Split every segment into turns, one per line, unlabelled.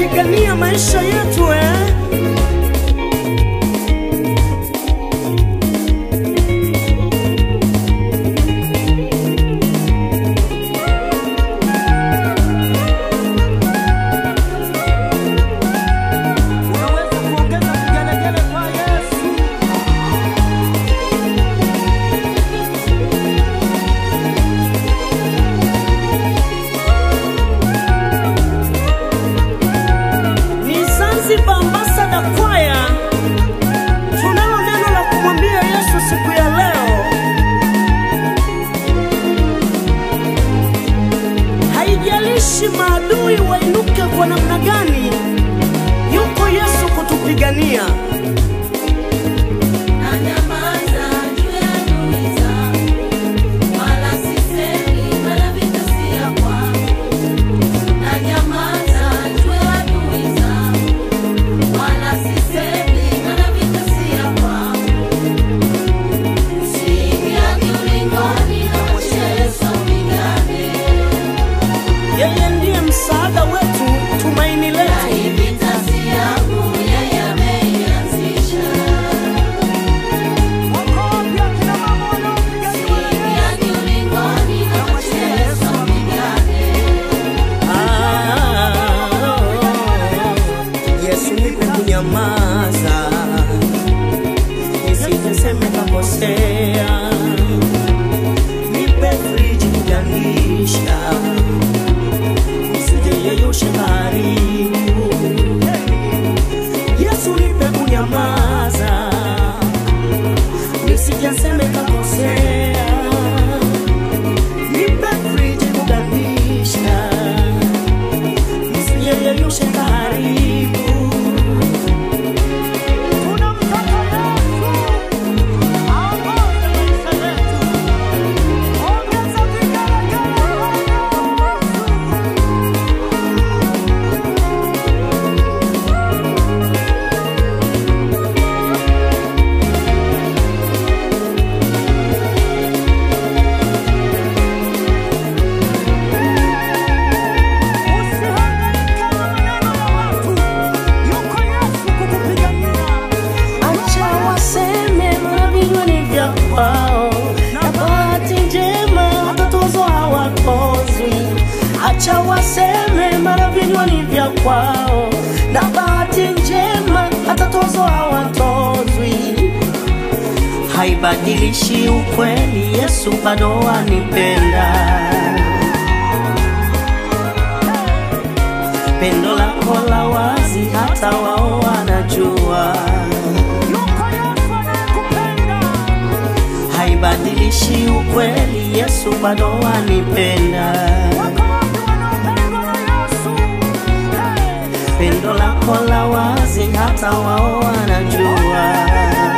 kupigania maisha yetu eh?
Unaweza kuongeza vigelegele kwa Yesu.
ni Zanzibar Ambassador Choir. Tunalo neno la kumwambia Yesu siku ya leo. Haijalishi maadui wainuke kwa namna gani, yuko Yesu kutupigania.
Nanyamaza juu ya adui zangu, wala sisemi, maana vita si ya kwangu. Nanyamaza juu ya adui zangu, wala sisemi, maana vita si ya kwangu. Siingiagi ulingoni, namwachia Yesu apigane.
Yeye ndiye msaada wetu, tumaini
Na
letu.
hii vita si yangu, yeye ameianzisha.
Wako wapi akina mama wanaopiga kelele?
Siingiagi ulingoni, namwachia Yesu apigane.
Ah, Yesu nipe kunyamaza, nisiseme kakosea, nipe friji kugandisha, nisijeyeyushe karibu. Yesu nipe kunyamaza, nisijaseme kakosea, nipe friji kugandisha nisiyeyeyushe karibu.
Tunamtaka Yesu aongoze maisha yetu. Ongeza vigelegele kwa Yesu. Usihangaike na maneno ya watu. Yuko Yesu kukupigania.
Acha waseme mara vinywani vya kwao, na bahati njema watatozo hawatozwi. Acha waseme mara vinywani vya kwao, na bahati njema watatozo hawatozwi. Haibadilishi ukweli, Yesu bado anipenda. Pendo lako la wazi, hata wao wanajua.
Yuko Yesu anayekupenda.
haibadilishi ukweli, Yesu bado anipenda.
Wako wapi wanaopendwa na Yesu? Hey!
Pendo lako la wazi, hata wao wanajua.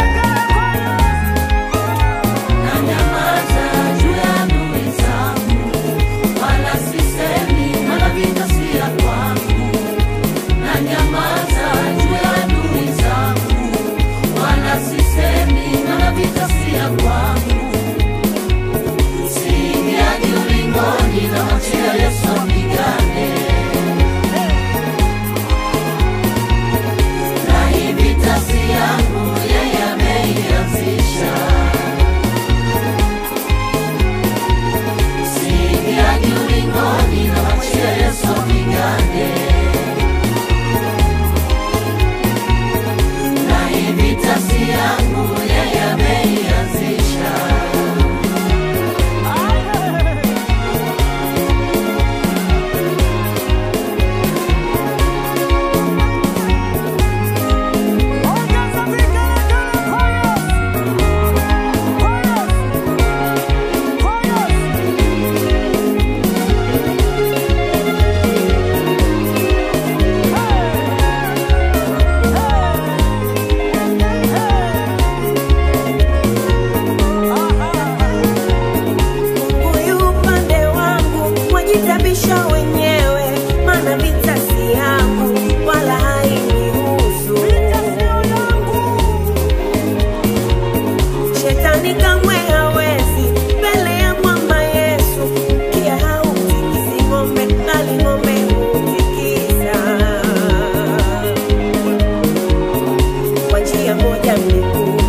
Nanyamaza juu ya adui zangu, wala sisemi, maana vita si ya kwangu. Nanyamaza juu ya adui zangu, wala sisemi, maana vita si ya kwangu. Siingiagi ulingoni, namwachia Yesu apigane. Na hii vita si yangu,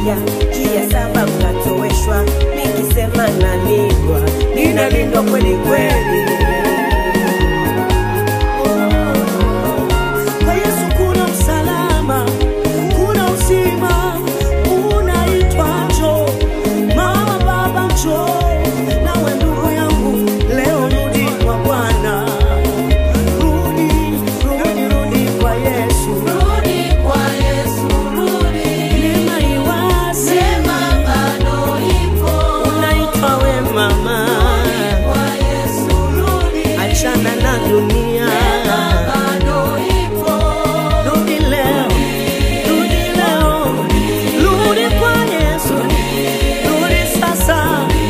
moja juu ya saba mnatoweshwa, nikisema nalindwa, ninalindwa kweli kweli.
Kwa Yesu kuna usalama, kuna uzima, unaitwa njoo. Mama, baba, njoo. Nawe ndugu yangu, leo rudi kwa Bwana. Rudi, rudi, rudi kwa Yesu.
Rudi kwa Yesu, rudi.
Neema iwazi,
Sema bado ipo.
unaitwa we mama.
Kwa Yesu, rudi.
Achana na dunia.
Bado ipo.
Rudi leo, rudi leo, rudi kwa Yesu, rudi sasa.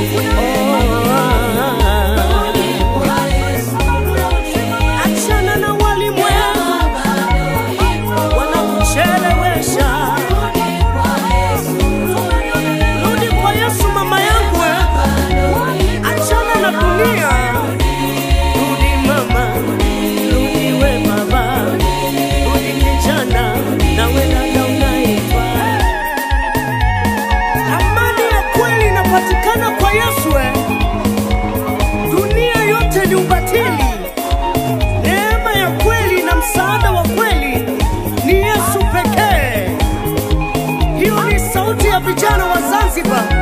Oh,
Kwa Yesu, rudi.
achana na walimwengu
Bado ipo.
wanakuchelewesha.
Kwa Yesu, rudi.
Rudi kwa Yesu mama yangu, eh. achana na dunia. Rudi mama, rudi we baba, rudi kijana, nawe dada unaitwa. Amani ya kweli inapatikana kwa Yesu. eh. Dunia yote ni ubatili. Neema ya kweli na msaada wa kweli ni Yesu pekee. Hiyo ni sauti ya vijana wa Zanzibar